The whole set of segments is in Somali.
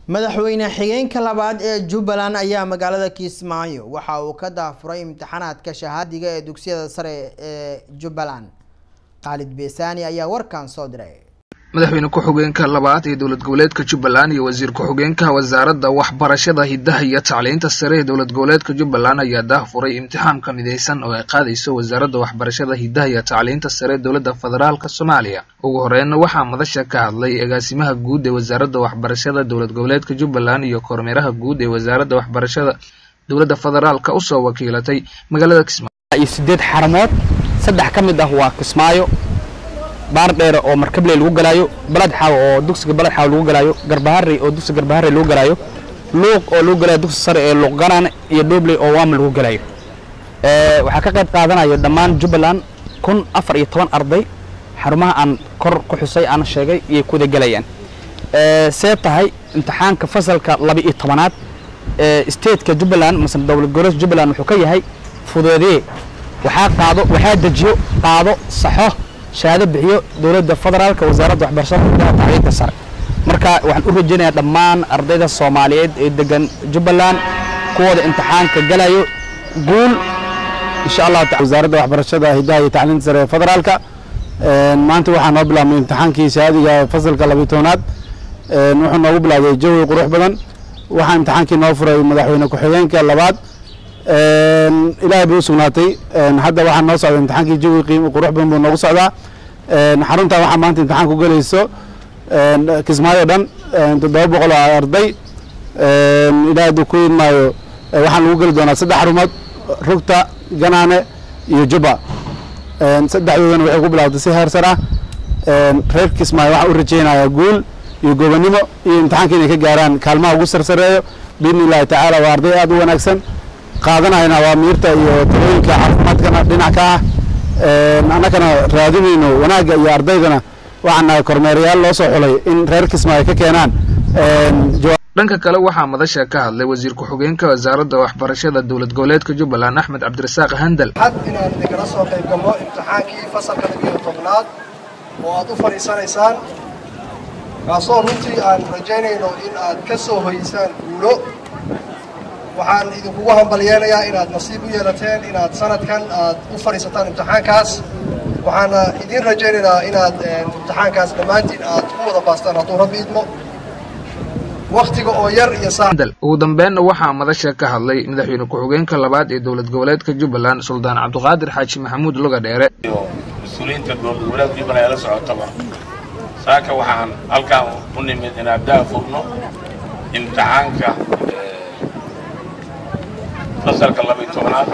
madaxweyne xigeenka labaad ee jubbaland ayaa magaalada kismaayo waxa uu ka daafuray imtixaanaadka shahaadiga ee dugsiyada sare ee jubbaland khaalid beesani ayaa warkan soo diray madaxweyne ku-xigeenka labaad ee dowlad goboleedka jubbaland iyo wasiir ku-xigeenka wasaaradda waxbarashada hiddaha iyo tacliinta sare ee dowlad goboleedka jubbaland ayaa daafuray imtixaanka midaysan oo ay qaadayso wasaaradda waxbarashada hiddaha iyo tacliinta sare ee dowladda federaalka soomaaliya ugu horreynna waxaa madasha ka hadlay agaasimaha guud ee wasaaradda waxbarashada dowlad goboleedka jubbaland iyo kormeeraha guud ee wasaaradda waxbarashada dowladda federaalka usoo wakiilatay magaalada kismaayo iyo sideed xaramood saddex ka mid ah waa kismaayo baar dheere oo markabley lagu galaayo balad xaaw oo dugsiga balad xaaw lagu galaayo garbaharey oo dugsiga garbaharey lagu galaayo luuq oo lagu galaayo dugsiga sare ee luuq ganaan iyo dhobley oo waama lagu galaayo waxaa ka qayb qaadanaya dhammaan jubbaland kun afar iyo toban arday xarumaha aan kor ku xusay aan sheegay iyay ku wada gelayaan see tahay imtixaanka fasalka laba iyo tobanaad stateka jubbaland mase dowlad goboleedka jubbaland wuxuu ka yahay fudeedee waxaa qaado waxaa dejiyo qaado saxo shahaado bixiyo dowladda federaalka wasaaradda waxbarashada hiddaha tacliinta sare marka waxaan u rajaynayaa dhammaan ardayda soomaaliyeed ee degan jubbaland kuwooda imtixaanka galayo guul insha allahu taala wasaaradda waxbarashada hiddaha iyo tacliinta sare ee federaalka maanta waxaa noo bilaabmay imtixaankii shahaadiga fasalka labiyi tobnaad wuxuu noogu bilaabay jawi qurux badan waxaa imtixaankii noo furay madaxweyne ku-xigeenka labaad ilaahay bay u sugnaatay hadda waxaa noo socda imtixaankii jawi qiimo qurux badan buu noogu socdaa xaruntan waxaa maanta imtixaan ku gelayso kismaayo dhan toddoba boqol oo arday ilaahay hadduu ku idmaayo waxaan lagu geli doonaa saddex xarumood rugta ganaane iyo jubba saddexdoodana waxay ku bilaabtay si heersar ah reer kismaayo waxaa u rajaynayaa guul iyo gobonimo iyo imtixaanka inay ka gaaraan kaalmaha ugu sarsareeyo biidni illahi tacaala waa arday aad u wanaagsan qaadanayna awaamiirta iyo talooyinka caafimaadkana dhinac ka ah annagana raadinayno wanaagga iyo ardaydana waxaan nahay kormeerayaal loo soo xulay in reer kismaayo ka keenaan dhanka kale waxaa madasha ka hadlay wasiir ku-xigeenka wasaaradda waxbarashada dowlad goboleedka jubbaland axmed cabdirasaaq handal xad inaan idinkala soo qayb galno imtixaankii fasalka labiyo tobnaad oo aad u fadhiisanaysaan kaasoo runtii aan rajaynayno in aad ka soo hoysaan guulo waxaan idinkugu hambalyeenayaa inaad nasiib u yeelateen inaad sanadkan aad u fadhiisataan imtixaankaas waxaana idiin rajaynaynaa inaad imtixaankaas dhammaantiin aad ku wada baastaan hadduu rabbi idmo waktiga oo yar iyo ugu dambeenna waxaa madasha ka hadlay madaxweyne ku-xigeenka labaad ee dowlad goboleedka jubbaland suldaan cabdiqaadir xaaji maxamuud luga dheere mas-uuliyiinta dowlad goboleedka jubbaland ee la socotaba saaka waxaan halkaan u nimid inaan daafurno imtixaanka fasalka labiyi tobnaad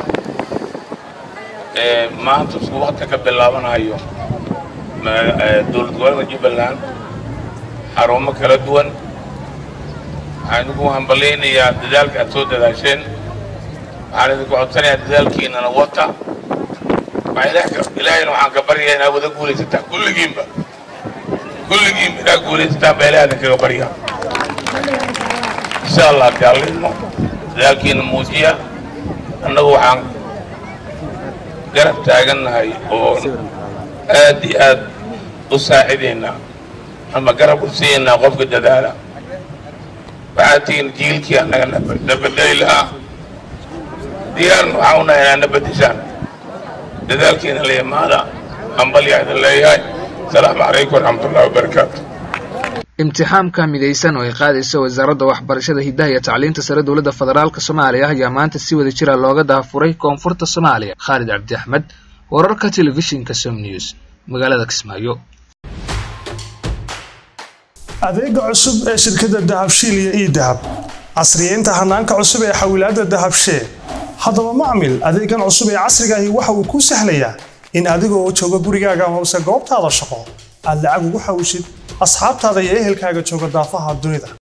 ee maanta isku wakti ka bilaabanayo dowlad goboleedka jubbaland xarumo kala duwan waxaan idinku hambalaynayaa dadaalka aad soo dadaasheen waxaan idinku codsanayaa dadaalkiinana wata ilaahayna waxaan ka baryayaa inaad wada guulaysataan kulligiinba kulligiinba inaad guulaysataan baa ilaah idinkaga baryaa insha allah daalidmo dadaalkiina muujiya annagu waxaan garab taagannahay oo aad iyo aad u saacidaynaa ama garab u siiyaynaa qofka dadaala waxaad tihiin jiilkii annaga na bedeli lahaa diyaarna waxaa u nahay inaad na bedeshaan dadaalkiina la imaada hambalyaa idin leeyahay asalaamu calaykum waraxmatullahi wabarakaatu imtixaamka midaysan oo ay qaadayso wasaaradda waxbarashada hiddaha iyo tacliinta sare dowladda federaalka soomaaliya ayaa maanta si wada jira looga daafuray koonfurta soomaaliya khaalid cabdi axmed wararka telefishinka som news magaalada kismaayo adeega cusub ee shirkadda dahabshiil iyo ii dahab casriyeynta hanaanka cusub ee xawilaadda dahabshee haddaba macmil adeegan cusub ee casrigaahi waxa uu kuu sahlayaa in adigoo jooga gurigaaga amase goobtaada shaqo aad lacag ugu xawishid asxaabtaada iyo ehelkaaga jooga daafaha dunida